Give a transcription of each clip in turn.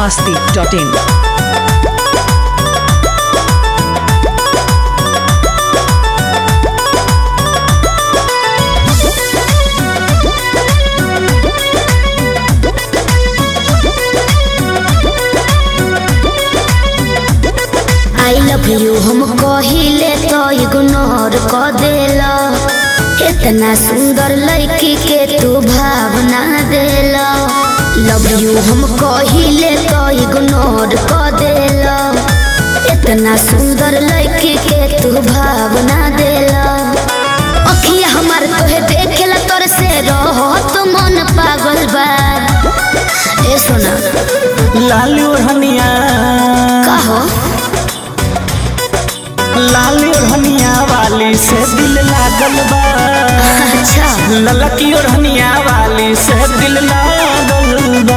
masti.in. I love you हम कहिले तो इग्नोर क देला इतना सुंदर लड़की के तू भावना देला लव यू हम कहिले तो इग्नोर क देला इतना सुंदर लड़की के तू भावना देला अखिया हमार तोहे देखेला तोर से रहो तो मन पागल बा ए सोना लाल ओढ़निया कहो लाल ओढ़निया वाली से दिल लागल बा अच्छा ललकी ओढ़निया वाली से दिल लागल बा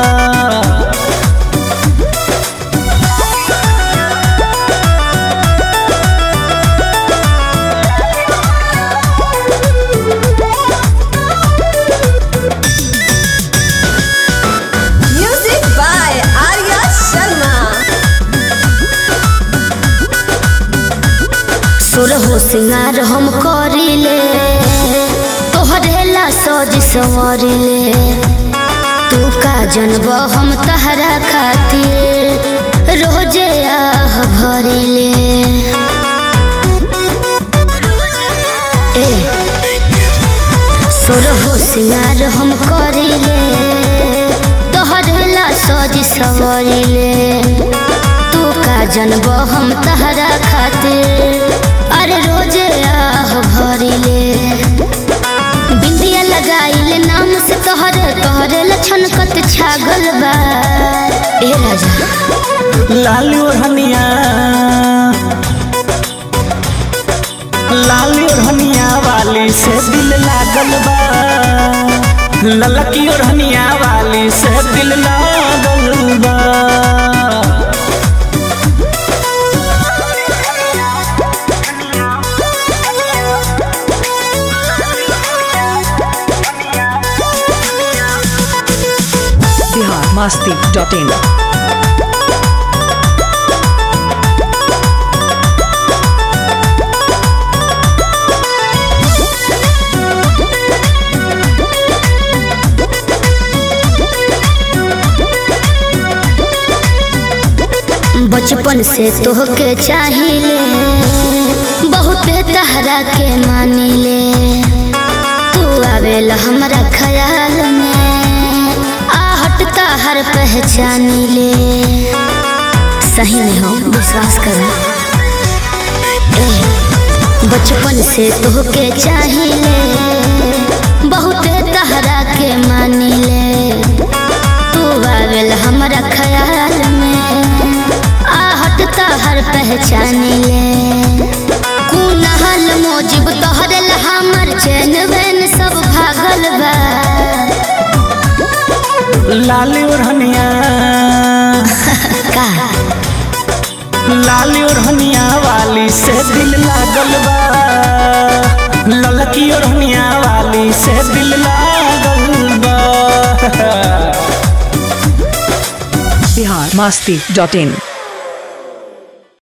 Music by Arya Sharma. सुर हो सिंगार हम करिले तोहरे ला सज संवरिले तू का जनब हम तहरा खातिर रोजे आह भरिले ए सुर हो सिंगार हम करिले तोहरे ला सज संवरिले तू का जनब हम तहरा खातिर अरे रोजे आह भरिले बिंदिया लगाइले नाम से तोहर तोहरे लछन कत छागल बा ए राजा लाल ओढ़निया लाल ओढ़निया वाली से दिल लागल बा ललकी ओढ़निया वाली से दिल लागल बा Bihar masti.in. बचपन से तोहके चाहिले बहुते तहरा के मानिले तू आवेला हमरा ख्याल में आहट हर पहचानिले सही में हो विश्वास कर बचपन से तोहके चाहिले बहुते तहरा के मानिले तू आवेल हमरा ख्याल में आहट हर पहचानिले कुनहल मोजिब तोहरे ला हमर चैन वैन सब भागल बा लाल ओढ़निया का लाल ओढ़निया वाली से दिल लागल बा ललकी ओढ़निया वाली से दिल लागल बा Bihar masti.in.